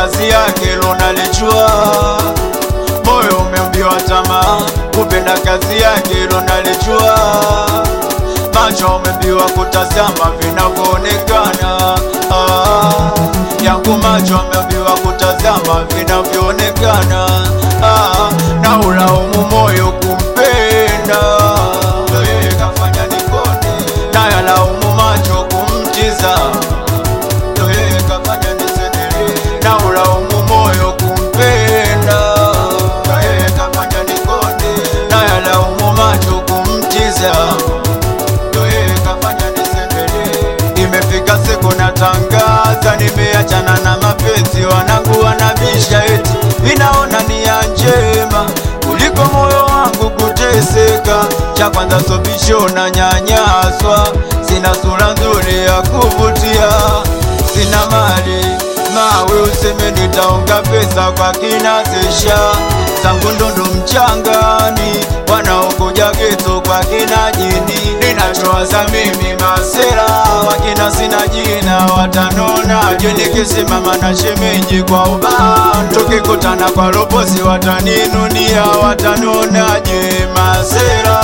kazi yake lonalijua moyo umeambiwa tamaa kupenda kazi yake lonalijua macho umeambiwa kutazama vinavyoonekana ah, yangu macho ameambiwa kutazama vinavyoonekana ah, na ulaumu moyo kumpenda Ndo yeye kafanya nikone na yalaumu macho kumtiza Ndo yeye kafanya nisendelee na ulaumu moyo kumpenda Ndo yeye kafanya nikone na yalaumu macho kumtiza Ndo yeye kafanya nisendelee imefika siku natangaza nimeachana na mapenzi wanangu wanabisha eti vinaona nia njema kuliko moyo wangu kuteseka cha kwanza sobisho na nyanyaswa sina sura nzuri ya kuvutia sina mali mawe useme nitaonga pesa kwa kinazesha zangu ndundu mchangani wanaokuja geto kwa kina jini ninachowaza mimi masera wakina sina jina watanona je nikisimama na shemeji kwa ubao tukikutana kwa roposi wataninunia watanonaje masera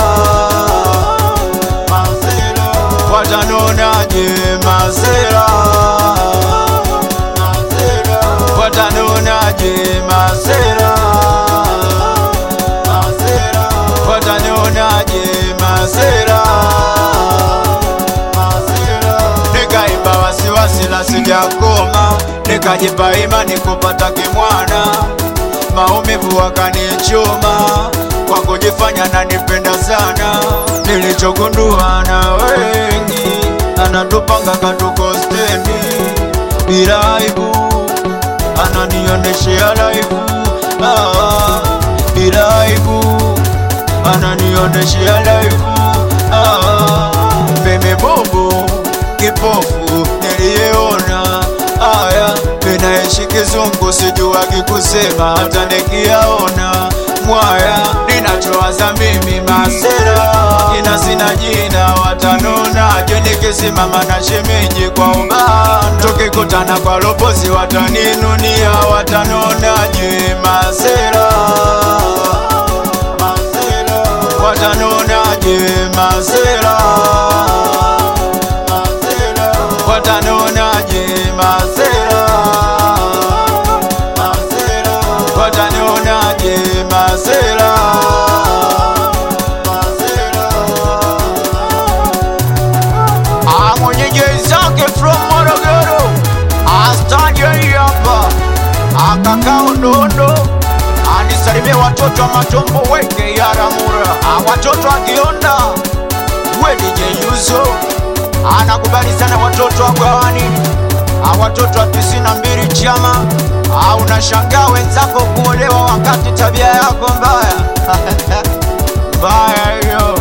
masera watanonaje masera masera watanonaje masera masera watanonaje masera masera nikaimba wasiwasi la sijakoma nikajipa imani kupata kimwana maumivu wakanichoma kwa kujifanya nanipenda sana nilichogundua na wengi anatupanga katuko stendi bila aibu ananionyeshea laivu ah, bila aibu ananionyeshea laivu ah, meme bobo kipofu niliyeona aya ninaishi kizungu sijuagi kusema hata nikiyaona mwaya ninachowaza mimi masera kina sina jina watanona je nikisimama na shemeji kwa ubani tukikutana kwa roposi wataninunia watanonaje masera masera watanonaje masera masera watanonaje masera masera watanonaje masera masera mwenyeji zake from Morogoro astaje hapa akakaa Udondo anisalimie watoto wa matombo weke yaramura watoto wa Kionda we DJ Yuzo anakubali sana watoto wa Gwawani watoto wa tisini na mbili chama unashangaa wenzako kuolewa wakati tabia yako mbaya mbaya hiyo